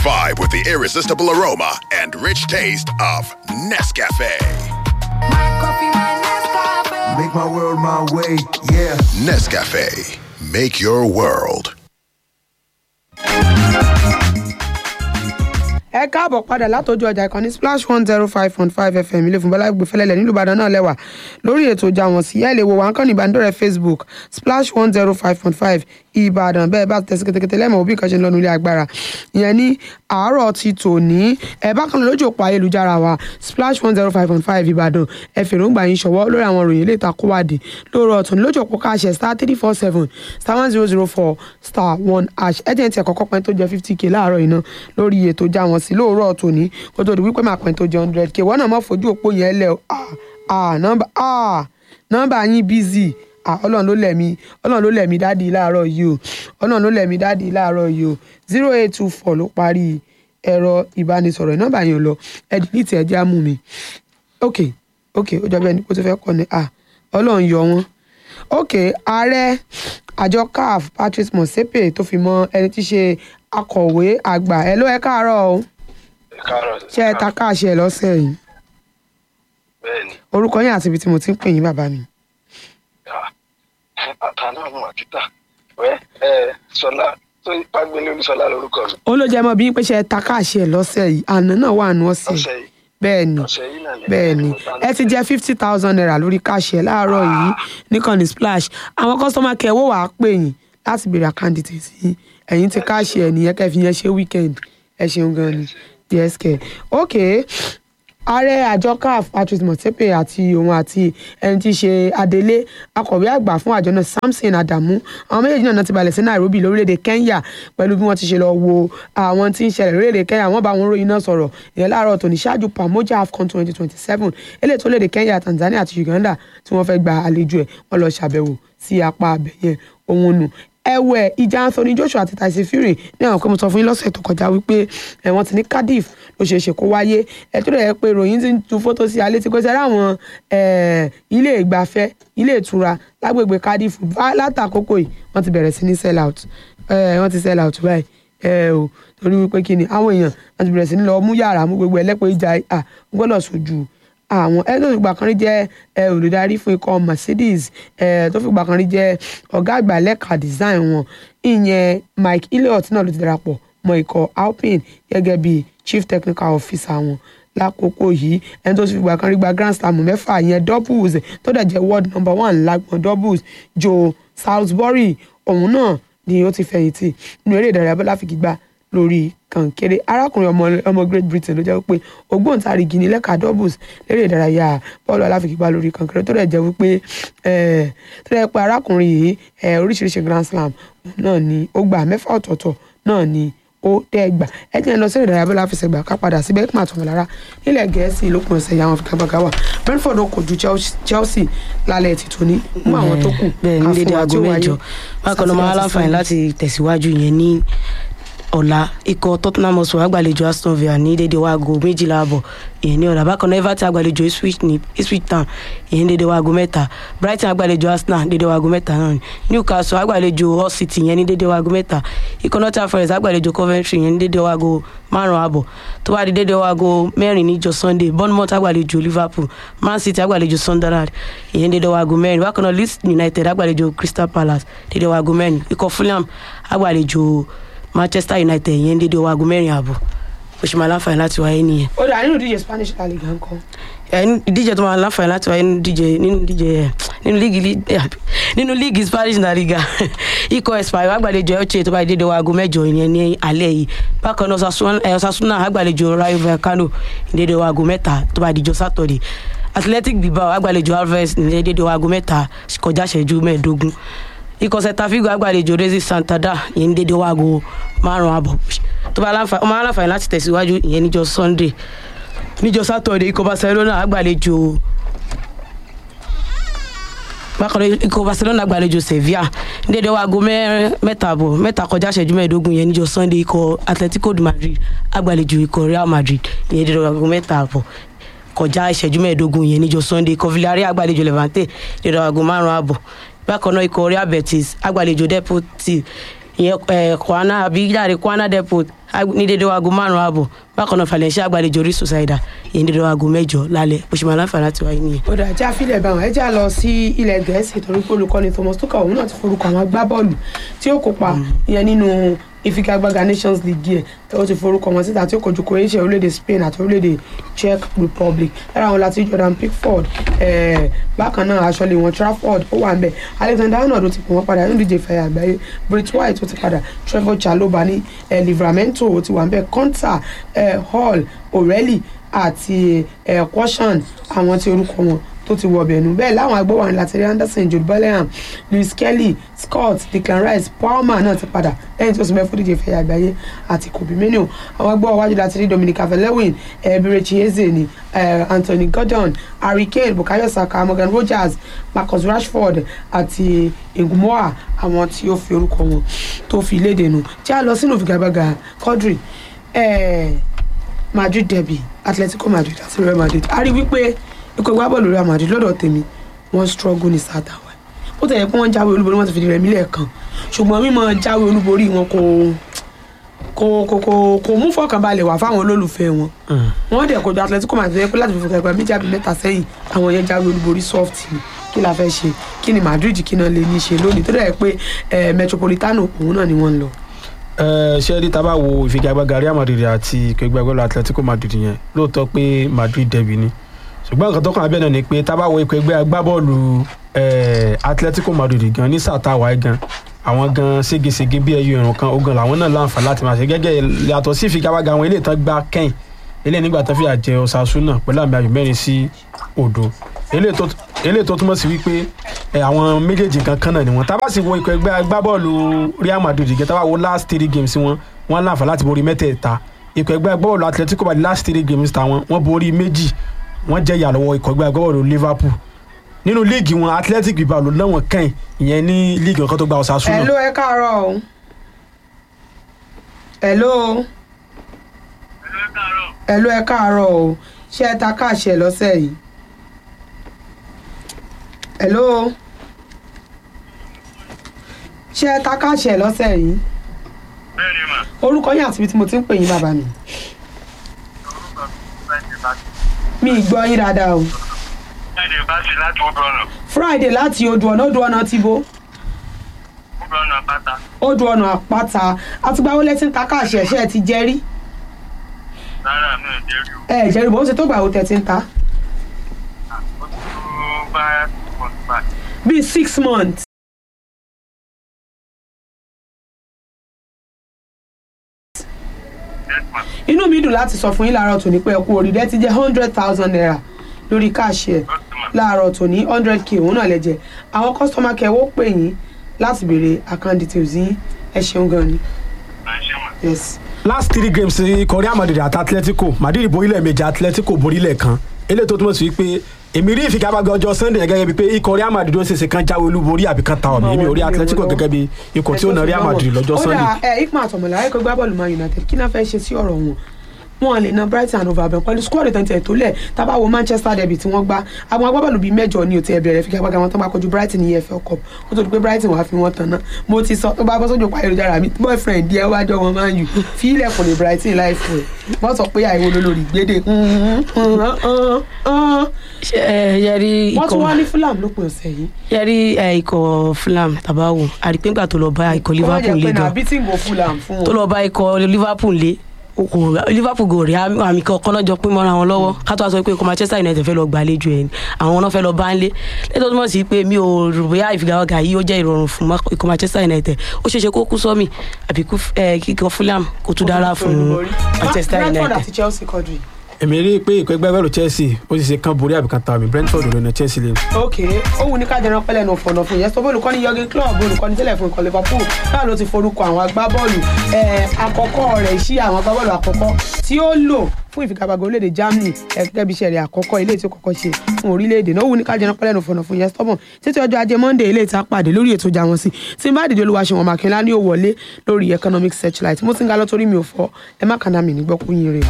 Vibe with the irresistible aroma and rich taste of Nescafe. Make my world my way, yeah. Nescafe. Make your world. ẹ káàbọ̀ padà látọjú ọjà ìkànnì splash one zero five point five fm ilé fún bọ́lá gbẹfẹ́lẹ́lẹ̀ nílùú ìbàdàn náà lẹ́wà lórí ètò ìjà wọn sí ẹ lè wo wà ń kàn ní ìbánidọ́rẹ̀ẹ́ facebook splash one zero five point five ìbàdàn bẹ́ẹ̀ bá tẹ̀sí kẹtẹkẹtẹ lẹ́mọ̀ òbí kan ṣe ń lọ́nu ilé agbára ìyẹn ní àárọ̀ ti tòní ẹ bákan náà lójú òpó ayélujára wa splash one zero five point five ìbàdàn ẹ fèròǹgbà yín ṣọwọ́ lórí àwọn òròyìn ilé ìtakùwádìí lórí ọ̀tún lójú òpó káàṣẹ star three four seven star one zero zero four star one hash ẹ jẹ́ ní tiẹ̀ kọ́kọ́ pẹ́ tó jẹ́ fifty k láàárọ̀ yìí náà lórí ètò ìjà wọn sí lóòrọ̀ tòní kó tó di wípé máa pẹ́ tó jẹ́ hundred k wọ́n náà má fojú òpó yẹn lẹ̀ ah ah nọ́mbà ah nọ́mbà yín busy ah ọlọ́run ló lẹ̀mí ọlọ́run ló lẹ̀mí dáàdi láàárọ̀ yìí o ọlọ́run ló lẹ̀mí dáàdi láàárọ̀ yìí o zero eight two four ló parí ẹ̀rọ ìbánisọ̀rọ̀ nọ́mbà yẹn ò lọ ẹ dìlítì ẹ jẹ́ àmú mi ok ok ó jọ bẹ́ẹ̀ ni kó tó fẹ́ kọ́ ni ah ọlọ́run yọ wọ́n ok ààrẹ àjọ caf patrice motsepe tó fi mọ ẹni tí í ṣe akọ̀wé àgbà ẹ ló ẹ káàárọ̀ o ṣé ẹ ta káàṣì ẹ lọ́sẹ̀ yìí bẹ́ẹ̀ni orúkọ yín àti ibi tí mo ti ń pè yín bàbá mi. àtàná àwọn àkítà wẹ ẹ sọlá tó pàgbélé olúṣọlá lórúkọ mi ó ló jẹ́ mọ́ bí pé ṣe ẹ ta káàṣì ẹ lọ́sẹ̀ yìí àná náà wà nù ọ̀sẹ̀ ọ̀sẹ̀ yìí bẹ́ẹ̀ ni ọ̀sẹ̀ yìí náà ni bẹ́ẹ̀ ni ẹ ti jẹ́ fifty thousand naira lórí káàṣì ẹ láàárọ̀ yìí níkànnì splash àwọn kọ́sọ́mà kẹ́ wò wá pè yín láti béèrè àkáǹtì tèsí ẹ̀yìn ti káàṣì ẹ nìyẹn kẹ́ fi yẹn ṣe weekend ẹ ṣeun gan ni yes kẹ́ ok ààrẹ àjọ caf patrice motsepe àti òun àti ẹni tí í ṣe adelé akọ̀wé àgbà fún àjọ náà samson adamu àwọn méjèèjì náà ti balẹ̀ sí nairobi lórílẹ̀‐èdè kenya pẹ̀lú bí wọ́n ti ṣe lọ wo àwọn tí ń ṣẹlẹ̀ lórílẹ̀‐èdè kenya wọ́n bá wọn ròyìn náà sọ̀rọ̀ ìyẹn láàárọ̀ tòní ṣáájú pamoja afcon twenty twenty seven eléyìí tó lédè kenya tanzania àti uganda tí wọ́n fẹ́ gba àlejò ẹ̀ wọ́n lọ ṣàbẹ̀wò sí apá abẹ̀yẹn òun nù ẹ̀wẹ̀ ìjà anthony joshua àti tyson fury ní àwọn pé mo sọ fún yín lọ́sẹ̀ tó kọjá wípé ẹ̀ wọ́n ti ní cardiff ló ṣeé ṣe kó wáyé ẹ̀ tó dẹ̀ pé ìròyìn ti ń tu fótó sí alẹ́ tí kò sẹ́rẹ́ àwọn ilé ìgbafẹ́ ilé ìtura lágbègbè cardiff látàkókò yìí wọ́n ti bẹ̀rẹ̀ sí ní sell out wọ́n ti sell out báyìí ẹ o torí wípé kí ni àwọn èèyàn wọ́n ti bẹ̀rẹ̀ sí ní lọ mú yàrá mú gbogbo ẹlẹ́pọ̀ ìjà à gbọ́dọ̀ sojú àwọn ẹ tó fi gbà kan rí jẹ́ ẹ olùdarí fún ikọ̀ mercedes ẹ tó fi gbà kan rí jẹ́ ọ̀gá àgbà lẹ́ka design wọn ìyẹn mike elliott náà ló ti darapọ̀ mọ́ ikọ̀ alpine gẹ́gẹ́ bí chief technical officer wọn lákòókò yìí ẹni tó ti fi gbà kan rí gba grand slam mẹ́fà ìyẹn doubles tó dẹ̀ jẹ́ world number one lágbọ̀n doubles joe salisbury òun náà ni ó ti fẹ̀yìntì nínú eré ìdárayá bọ́lá fi gbígbà lórí kànkéré arákùnrin ọmọ ọmọ great britain ló jẹ́ pé ògbóǹtarìgì ní lẹ́ka doubles lérè ìdárayá bọ́ọ̀lù aláfigigbá lórí kànkéré tó dẹ̀ jẹ́ wípé tó dẹ̀ pé arákùnrin yìí oríṣiríṣi grand slam náà ni ó gbà mẹ́fà ọ̀tọ̀ọ̀tọ̀ náà ni ó dẹ́ gbà ẹ jẹ́ lọ sí ìdárayá bọ́ọ̀lù àfẹsẹ̀gbà ká padà sí bẹ́ẹ̀kì màtọ́ lára nílẹ̀ gẹ̀ẹ́sì lópin ọ̀sẹ̀ yà wọn fi kábàgà wà brentford ó kojú chelsea lálẹ́ ti tóní mú àwọn tó kù bẹ́ẹ̀ ní dédé aago mẹ́jọ bákan náà máa láǹfààní láti tẹ̀síwájú yẹn ní ọ̀la ikọ̀ tottenham hotspur agbàlejò aston villa ní dédé waago méjìlá àbọ̀ ìyẹn ní ọ̀la bákan náà everton agbàlejò ipswich ní ipswich town ìyẹn dédé waago mẹ́ta brighton agbàlejò arsenal dédé waago mẹ́ta náà ní newcastle agbàlejò hull city ìyẹn ní dédé waago mẹ́ta ikọ̀ nottingham forest agbàlejò coventry ìyẹn ní dédé waago márùn-ún àbọ̀ tó bá di dédé waago mẹ́rin níjọ́ sunday bournemouth agbàlejò liverpool man city agbàlejò sunderland ìyẹn dédé waago mẹ́rin bákan náà leeds united agbàlejò crystal palace dédé waago mẹ́rin ikọ̀ fulham agbàlejò manchester united yẹn dédé owó aago mẹ́rin ààbọ̀ ó ṣe máa láǹfààní láti wáyé nìyẹn. ó dà nínú ìdíje spanish la liga ńkọ́. ìdíje tó máa láǹfààní láti wáyé nínú ìdíje nínú ìdíje nínú líìgì nínú líìgì spanish la liga ikọ̀ espanyol agbàlejò elche tó bá dédé owó aago mẹ́jọ yẹn ní alẹ́ yìí bákan náà osasuna agbàlejò rayo vallecano dédé owó aago mẹ́ta tó bá dijọ́ sátọ̀dẹ̀ athletic bilbao agbàlejò alves ní dédé owó aago mẹ́ta kọjá ìṣẹ́jú mẹ́ẹ̀ẹ́dógún ikọ̀ sẹta figo agbàlejò rezi santada ìyẹn ní dédé waago márùn àbọ̀ tó bá ọmọ aláǹfààní láti tẹ̀síwájú ìyẹn níjọ sunday níjọ saturday ikọ̀ barcelona agbàlejò bákan náà ikọ̀ barcelona agbàlejò sevilla ní dédé waago mẹ́ta àbọ̀ mẹ́ta kọjá ìṣẹ́jú mẹ́ẹ̀ẹ́dógún ìyẹn níjọ sunday ikọ̀ atletico de madrid agbàlejò ikọ̀ real madrid ìyẹn dédé waago mẹ́ta àbọ̀ kọjá ìṣẹ́jú mẹ́ẹ̀ẹ́dógún ìyẹn níjọ sunday ikọ̀ villarreal agbàlejò levante dédé waago márùn àbọ̀ bákan náà ikọ̀ real betis agbàlejò depot ìyẹn kwana àbí yàrá kwana depot ag- ní dédé aago márùn-ún ààbọ̀ bákan náà Valencia àgbàlejò orí society ìyẹn dédé aago mẹ́jọ lálẹ́ bó ṣe máa láǹfààní láti wáyé nìyẹn. ó dà já fílẹ̀ bá wọn ẹ já lọ sí ilẹ̀ gẹ̀ẹ́sì torí pé olùkọ́ni Thomas Tuchel òun náà ti forúkọ àwọn agbábọ́ọ̀lù tí ó kópa ìyẹn nínú ìfigagbága Nations League yẹ ó ti forúkọ wọn síta tí ó kojú Croatia orílẹ̀-èdè Spain àti orílẹ̀-èdè Czech Republic lára àwọn láti Jordan Pickford eh, bákan náà aṣọ́lé wọn Trafford ó wà ń bẹ̀ Alexander Arnold ó ti pè wọ́n padà nínú ìdíje ìfẹ̀yà àgbáyé Brit White ó ti padà Trevor Chalobah ní eh, Livramento ó ti wà ń bẹ̀ Konta eh, Hall O'Reilly àti eh, Kwashan àwọn tí orúkọ wọn tó ti wọ ọbẹ̀ nù bẹ́ẹ̀ láwọn agbóhùn látẹ̀rí Anderson Jude Bellingham Lewis Kelly Scott Declan Rice Palmer náà ti padà lẹ́yìn tó sì mẹ́fún díje ìfẹ̀yà àgbáyé àti Kobe Mino àwọn agbóhùn wájú látẹ̀rí Dominic Calvert-Lewin Eberechi Eze ni eh, Anthony Gordon Harry Kane Bukayo Saka Morgan Rogers Marcus Rashford àti Ngumoa àwọn tí ó fi orúkọ wọn tó fi léde nù tí a lọ sínú ìfigagbága Quadri eh, Madrid derby Atletico Madrid àti Real Madrid a rí wípé ikọ̀ ìgbábọ́ọ̀lù Real Madrid lọ́dọ̀ tèmi wọ́n struggle ní sátàwá ó tẹ̀yẹ pé wọ́n jáwé olúborí wọ́n ti fìdí rẹ̀ mílẹ̀ kan ṣùgbọ́n mímọ jáwé olúborí wọn kò kò kò kò kò mú fọkànbalẹ̀ wá fáwọn olólùfẹ́ wọn wọ́n dẹ̀ kojú Atletico Madrid yẹ pé láti fi fọkànbalẹ̀ méjì àbí mẹ́ta sẹ́yìn àwọn yẹn jáwé olúborí soft ni kí la fẹ́ ṣe kí ni Madrid kí náà lè ní ṣe lónìí tó dẹ̀ pé eh, Metropolitano òun náà ni wọ́n ń lọ. ẹ ṣé rí tábà wo ìfigagbága Real Madrid àti ìkẹgbẹgbẹlú Atletico Madrid yẹn lóòótọ́ pé Madrid derby ni ṣùgbọ́n nǹkan tó kàn abẹ́ náà ni pé tábà wo ikọ̀ ẹgbẹ́ agbábọ́ọ̀lù eh, Atletico Madrid gan ní sàtàwá gan àwọn gan ségesège bí ẹyọ ìrùn kan ogun làwọn náà láǹfààní láti máa ṣe gẹ́gẹ́ yàtọ̀ sí ìfigagbága àwọn ilé ìtàn gbá kẹ́yìn ilé nígbà tán fìyà jẹ Osasuna pẹ̀lú àmì ayò mẹ́rin sí òdo eléyìí tó túmọ̀ sí wípé ẹ, àwọn méjèèjì kan kan náà ni wọn tábà sì wo ikọ̀ ẹgbẹ́ agbábọ́ọ̀lù Real Madrid gẹ́gẹ́ tábà wo last three games wọn wọn láǹfààní láti borí mẹ́tẹ̀ẹ̀ta ikọ̀ ẹgbẹ́ agbábọ́ọ̀lù Atletico Madrid last three games tàwọn wọn borí méjì wọn jẹ́ ìyà lọ́wọ́ ikọ̀ ẹgbẹ́ agbábọ́ọ̀lù Liverpool nínú líìgì wọn Athletic Bilbao ló lọ́wọ́n kẹ́yìn ìyẹn ní líìgì ọ̀kan tó gba Osasuna Hello ẹ káàárọ̀ o. Hello. Hello ẹ káàárọ̀ o. Ṣé ẹ ta káàṣẹ lọ́sẹ̀ yìí? Hello. Ṣé ẹ ta káàṣẹ lọ́sẹ̀ yìí? bẹ́ẹ̀ni mà Orúkọ yín àti ibi tí mo ti ń pè yín bàbá mi. Mi ì gbọ́ yín dáadáa o. jáde bá sí láti odò ọ̀nà Friday láti odò ọ̀nà odò ọ̀nà ti bo odò ọ̀nà pátá odò ọ̀nà àpáta àtìgbà wo lẹ ti ń ta káàṣẹ ṣé ẹ ti jẹ rí? rárá mi ò dé rí o Ẹ ẹ̀ jẹ́rìí bó ṣe tó gbà wo tẹ̀ ti ń ta? ó ti tó bá pọ̀ nípa Bíi six months. ẹ̀sán inú mi dùn láti sọ fún yín láàárọ̀ tòní pé ẹ kú oríire ti jẹ́ hundred thousand naira lórí káàṣì ẹ̀ láàárọ̀ tòní hundred k òun náà lẹ jẹ àwọn kọ́sítọ́mà kẹwọ́ pè yín láti béèrè account details yín ẹ ṣeun gan ni máa ń ṣe mà. yes. last three games ikọ̀ Real Madrid àti Atletico Madrid borí lẹ́ẹ̀mejì Atletico borí lẹ́ẹ̀kan eléyìí tó túmọ̀ sí wípé èmi rí ìfigagbága ọjọ́ Sunday gẹ́gẹ́ bíi pé ikọ̀ Real Madrid ó ṣèṣe kan jáwé olúborí àbí kan ta ọ̀mì èmi ò rí Atletico gẹ́gẹ́ bíi ikọ̀ tí ó na Real Madrid lọ́jọ́ ó Sunday. dà ẹ ikman àtọ̀mọ̀lá ẹ̀kọ́ gbá bọ́ọ̀lù Man United kí náà fẹ́ ṣe sí ọ̀rọ̀ wọn wọn lè na Brighton and Overhampton pẹ̀lú squad ìtàn tó lẹ̀ tábà wo Manchester derby tí wọ́n gbá àwọn agbábọ́ọ̀lù bíi mẹ́jọ ní òtí ẹ̀bẹ̀rẹ̀ figagbága wọn tó máa kojú Brighton ní EFL Cup ó tó di pé Brighton wàá fi wọn tán náà mo ti sọ tó bá bọ́ sójú pa ayélujára mi boyfriend díẹ̀ wájọ́ wọn máa ń yù fi ilẹ̀kùn ní Brighton láìpẹ́ wọ́n sọ pé àìwò lólórí gbédè ṣe ẹ yẹri wọ́n tún wá ikọ̀ ní Fulham lópin ọ̀sẹ̀ yìí yẹri ẹ ikọ̀ Fulham tabawo àrípéǹgbà tó lọ bá ikọ̀ wọ́n Liverpool jẹ́ lé pé na gan beating go Fulham fún tó wọn lọ bá ikọ̀ Liverpool lé kò Liverpool kò rí àmì àmì kankan náà jọ pín mọ́ra wọn lọ́wọ́ ká tó wá sọ pé ikọ̀ Manchester United fẹ́ lọ gbàlejò ẹ̀ ni àwọn náà fẹ́ lọ bá ń lé lẹ́tọ́ tó mọ̀ sí pé mi ò rò bóyá ìfigagbága yìí ó jẹ́ ìrọ̀rùn fún Ma- ikọ̀ Manchester United ó ṣeéṣe kó kú sọ́mì àbí kú ẹ, kíkọ Fulham kó tún dára fún Manchester Brentford United. àti Chelsea kọjú yìí. èmi rí i pé ikọ̀ ẹgbẹ́ bẹ́ẹ̀rù Chelsea ó sì ṣe kan borí àbí kan ta ọ̀mì Brentford ló na Chelsea lé ok ó wù ní ká jẹran pẹlẹ nù fọnà fún yẹn sọ bóòlù kọ́ni Jurgen Klopp olùkọ́ni tẹ́lẹ̀ fún ikọ̀ Liverpool náà ló ti forúkọ àwọn agbábọ́ọ̀lù ẹ̀, àkọ́kọ́ rẹ̀ sí àwọn agbábọ́ọ̀lù àkọ́kọ́ tí ó lò fún ìfigagbága orílẹ̀-èdè Germany gẹ́gẹ́ bí iṣẹ́ rẹ̀ àkọ́kọ́ ilé tí ó kọ́kọ́ ṣe fún orílẹ̀-èdè náà ó wù ní ká jẹran pẹlẹ nù fọnà fún yẹn stubborn títí ọjọ́ ajé Monday ilé ìta pàdé lórí ètò ìjà wọn sí tí n bá dìde olúwa ṣe wọn màkínlá ní òwọlé lórí economic searchlight mo ti ń ga lọ torí mi ò fọ ẹ má kàná mi nígbọ́kú yín rè